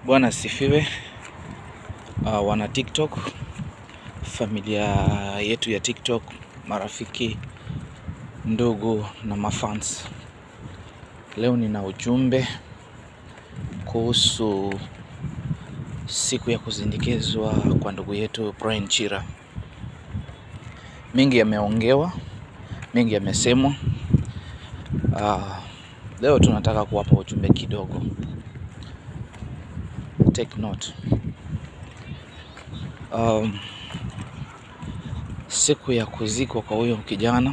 Bwana asifiwe. Uh, wana TikTok, familia yetu ya TikTok, marafiki, ndugu na mafans, leo nina ujumbe kuhusu siku ya kuzindikizwa kwa ndugu yetu Brian Chira. Mengi yameongewa, mengi yamesemwa. Uh, leo tunataka kuwapa ujumbe kidogo. Take note. Um, siku ya kuzikwa kwa huyo kijana,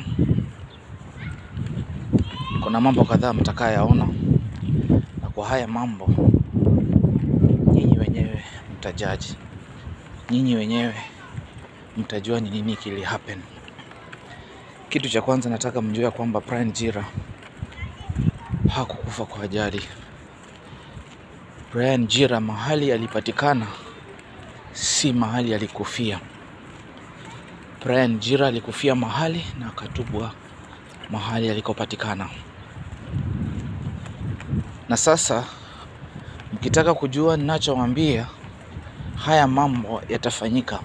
kuna mambo kadhaa mtakayaona, na kwa haya mambo nyinyi wenyewe mtajaji, nyinyi wenyewe mtajua ni nini kili happen. Kitu cha kwanza nataka mjue kwamba Brian Chira hakukufa kwa ajali. Brian Chira mahali alipatikana si mahali alikufia. Brian Chira alikufia mahali na akatupwa mahali alikopatikana. Na sasa mkitaka kujua ninachowaambia, haya mambo yatafanyika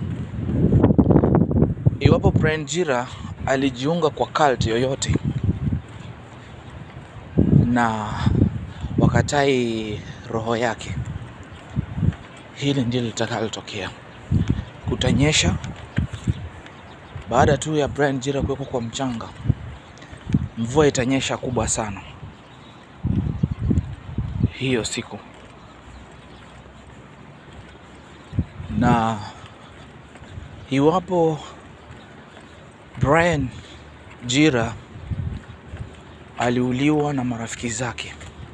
iwapo Brian Chira alijiunga kwa cult yoyote na wakatai roho yake, hili ndilo litakalotokea. Kutanyesha baada tu ya Brian Chira kuwekwa kwa mchanga, mvua itanyesha kubwa sana hiyo siku, na iwapo Brian Chira aliuliwa na marafiki zake,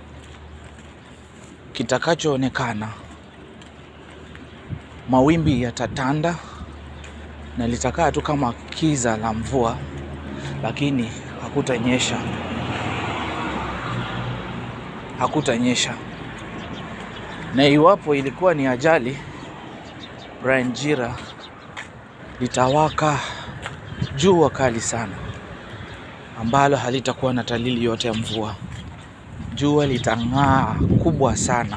kitakachoonekana mawimbi yatatanda na litakaa tu kama kiza la mvua, lakini hakutanyesha, hakutanyesha. Na iwapo ilikuwa ni ajali, Brian Chira litawaka jua kali sana ambalo halitakuwa na dalili yote ya mvua. Jua litang'aa kubwa sana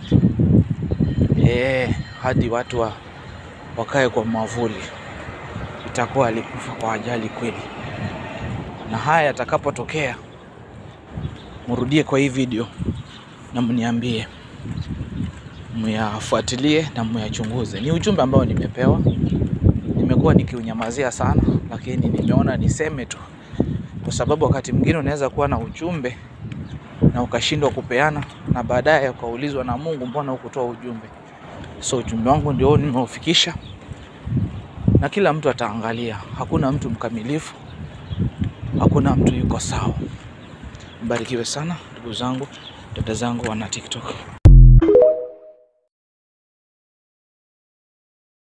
eh, hadi watu wa, wakae kwa mwavuli. Itakuwa alikufa kwa ajali kweli. Na haya yatakapotokea, mrudie kwa hii video na mniambie, myafuatilie na myachunguze. Ni ujumbe ambao nimepewa, nimekuwa nikiunyamazia sana, lakini nimeona niseme tu kwa sababu wakati mwingine unaweza kuwa na ujumbe na ukashindwa kupeana, na baadaye ukaulizwa na Mungu, mbona hukutoa ujumbe? So ujumbe wangu ndio nimeufikisha, na kila mtu ataangalia. Hakuna mtu mkamilifu, hakuna mtu yuko sawa. Mbarikiwe sana ndugu zangu, dada zangu wana TikTok.